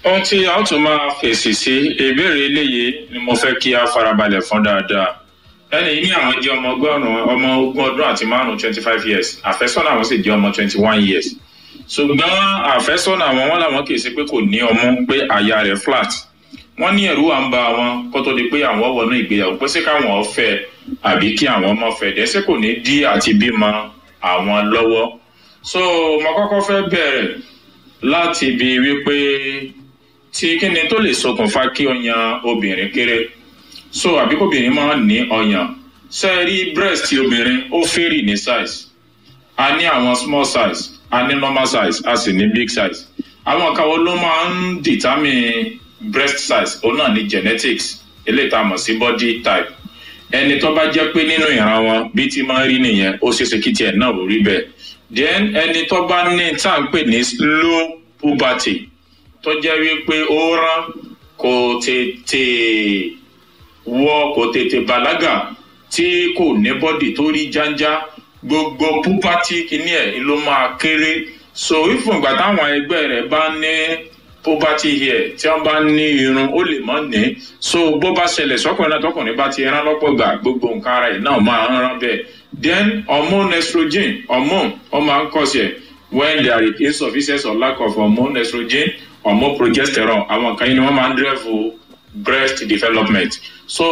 ohun tí a ó tún máa fèsì sí ìbéèrè eléyìí ni mo fẹ́ kí a farabalẹ̀ fún dáadáa ẹni yìí ní àwọn jẹ́ ọmọ ọgọ́rùn-ún ọmọ ogún ọdún àti márùn-ún twenty five years àfẹ́sọ́nà àwọn sì jẹ́ ọmọ twenty one years ṣùgbọ́n àfẹ́sọ́nà àwọn wọn làwọn kì í ṣe pé kò ní ọmú pé àyà rẹ̀ flat wọ́n ní ẹ̀rú à ń ba àwọn kó tó di pé àwọn wọnú ìgbéyàwó pé ṣé káwọn fẹ́ àbí kí àwọn ọmọ fẹ́ dẹ́sẹ̀ kò ní dí àti bímọ àwọn lọ́wọ́ so mo kọ́kọ́ fẹ́ bẹ̀rẹ̀ láti ibi wípé tí kíni tó lè ṣokùnfà kí ọyàn obìnrin kéré so àbí kóbìnrin máa ní ọyàn ṣe é rí breast obìnrin ó fẹ́rì ní size a ní àwọn small size a ní normal size a sì ní big size àwọn kan wo ló máa ń determine breast size òun náà ní genetics eléyìí tá a mọ̀ sí body type ẹni tó bá jẹ́ pé nínú ìran wọn bí ti máa ń rí nìyẹn ó ṣeéṣe kí tiẹ̀ náà ò rí bẹ́ẹ̀ then ẹni tó bá ní tá à ń pè ní slow puberty tó jẹ́ wípé ó rán kò tètè wọ kò tètè bàlágà tí kò ní bọ́dì tó rí jáńjá gbogbo puberty kìíní ẹ̀ ló máa kéré so ìfúngbà táwọn ẹgbẹ́ rẹ̀ bá ní puberty hair tí wọ́n bá ní irun ó lè mọ́ ní so bó bá ṣẹlẹ̀ sọ́kùnrin náà tọkùnrin bá ti rán lọ́pọ̀ gbà gbogbo nǹkan ara ẹ̀ náà máa ń rán bẹ́ẹ̀ then hormone estrogen hormone ó máa ń kọ́ sí ẹ̀ when there is insufficiency or lack of hormone estrogen hormone progesterone àwọn kan yìí ni wọ́n máa ń drive breast development so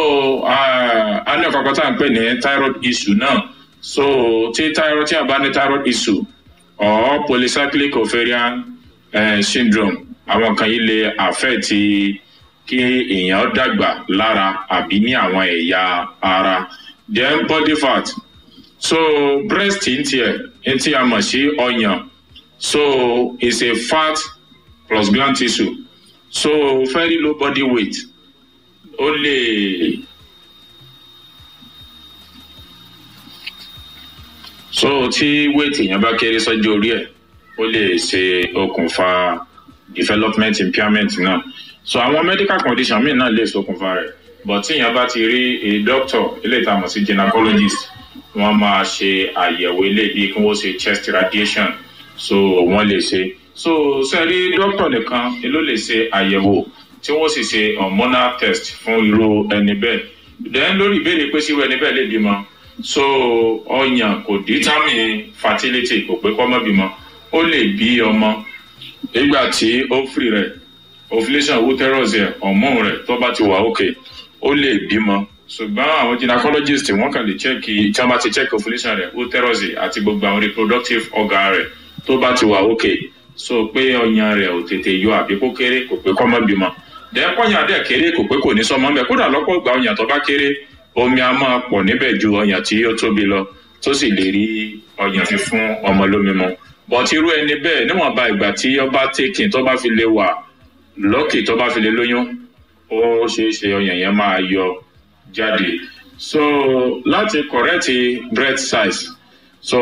a ní ọ̀kọ̀ọ̀kan tá à ń pè ní thyroid issue náà so tí thyroid tí a bá ní thyroid issue or polycyclic ovarian uh, syndrome àwọn kan yìí lè affect kí èèyàn dàgbà lára àbí ní àwọn ẹ̀yà ara then body fat so breast ń tiẹ̀ ń tí a mọ̀ sí ọyàn so it's a fat plus gland tissue so very low body weight ó lè so tí weight èèyàn bá kéré sọ́jọ́ orí ẹ̀ ó lè ṣe okùnfà development impairment náà so àwọn medical condition míì náà lè ṣokùnfà rẹ̀ but tí èèyàn bá ti rí a doctor eléyìí tá a mọ̀ sí gynecologist wọ́n máa ṣe àyẹ̀wò eléyìí bí kí wọ́n ṣe chest radiation so wọ́n lè ṣe so sẹ́rí doctor nìkan ló lè ṣe àyẹ̀wò tí wọ́n sì ṣe hormonal test fún irú ẹni bẹ́ẹ̀ then lórí ìbéèrè pé síwọ́ ẹni bẹ́ẹ̀ lè bímọ so ọyàn kò determine fertility kò pé kọ́ mọ́ bímọ ó lè bí ọmọ nígbà tí ovary rẹ̀ ovulation uterus rẹ̀ hormone rẹ̀ tó bá ti wà òkè ó lè bímọ ṣùgbọ́n àwọn gynecologist wọ́n kàn lè check tí wọ́n bá ti check ovulation rẹ̀ uterus àti gbogbo àwọn reproductive organ rẹ̀ tó bá ti wà òkè so pé ọyàn rẹ̀ ò tètè yọ àbí kó kéré kò pé kọ́ mọ́ bímọ dẹ́pọ̀yàn dẹ̀ kéré kò pé kò ní sọmọ mẹ́ kódà lọ́pọ̀ ìgbà ọyàn tó bá kéré omi a máa pọ̀ níbẹ̀ ju ọyàn tí ó tóbi lọ tó sì lè rí ọyàn fi fún ọmọ lómi mu bọ̀tí irú ẹni bẹ́ẹ̀ níwọ̀nba ìgbà tí ọba tèkìn tó bá fi lè wà lọ́kì tó bá fi lè lóyún ó ṣeé ṣe ọyàn yẹn máa yọ jáde so láti correct breast size so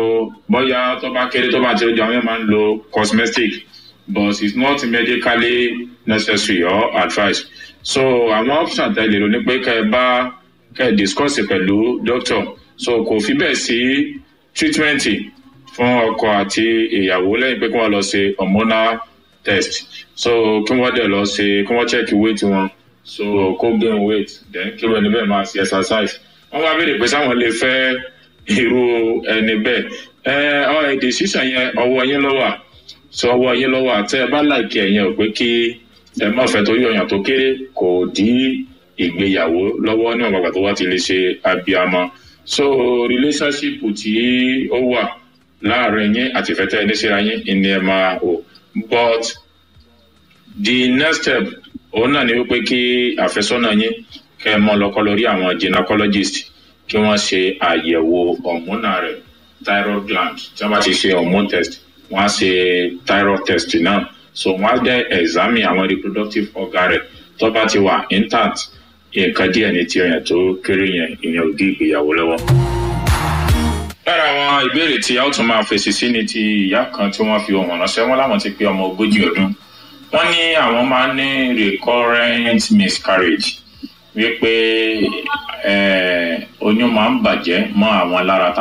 bóyá tó bá kéré tó bá ti ojú àwọn yẹn máa ń lo cosmetic but it's not medically necessary or advised so àwọn option tẹ̀lé ló ní pé kẹ́ ẹ bá kẹ́ ẹ discuss pẹ̀lú doctor so kò fi bẹ́ẹ̀ sí treatment fún ọkọ àti ìyàwó lẹ́yìn pé kí wọ́n lọ ṣe hormonal test so kí wọ́n dẹ̀ lọ ṣe kí wọ́n check weight wọn so kó gain weight then kí wọ́n ẹni bẹ́ẹ̀ máa ṣe exercise wọ́n wá béèrè pé sáwọn lè fẹ́ irú ẹni bẹ́ẹ̀ ẹ ọ èdè sísàn yẹn ọwọ́ yín lọ́wọ́ sọ ọwọ́ yín lọ́wọ́ àtẹ ẹ bá láìkí ẹ̀yẹn ò pé kí ẹ má fẹ́ torí ọyàn tó kéré kò dí ìgbéyàwó lọ́wọ́ ní ọ̀gbàgbà tó wá ti lè ṣe abiyamọ so relationship tí ó wà láàrin yín àti ìfẹ́ tẹ́ ẹ ní síra yín ìní ẹ máa o but the next step òun náà ni wípé kí àfẹ́sọ́nà yín kẹ́ ẹ mọ lọ́kọ́ lórí àwọn gynecologist kí wọ́n ṣe àyẹ̀wò hormone rẹ̀ thyroid gland tí wọ́n bá ti ṣe hormone test wọ́n á ṣe thyroid test náà so wọ́n á dẹ́ examine àwọn reproductive organ rẹ̀ tó bá ti wà intact nǹkan díẹ̀ ní ti ọyàn tó kéré yẹn ìyẹn ò dí ìgbéyàwó lọ́wọ́. lára àwọn ìbéèrè tí a ó tún máa fèsì sí ni ti ìyá kan tí wọ́n fi ohun ránṣẹ́ wọn láwọn ti pé ọmọ ogójì ọdún wọ́n ní àwọn máa ń ní recurrent miscarriage wípé oyún máa ń bàjẹ́ mọ́ àwọn lára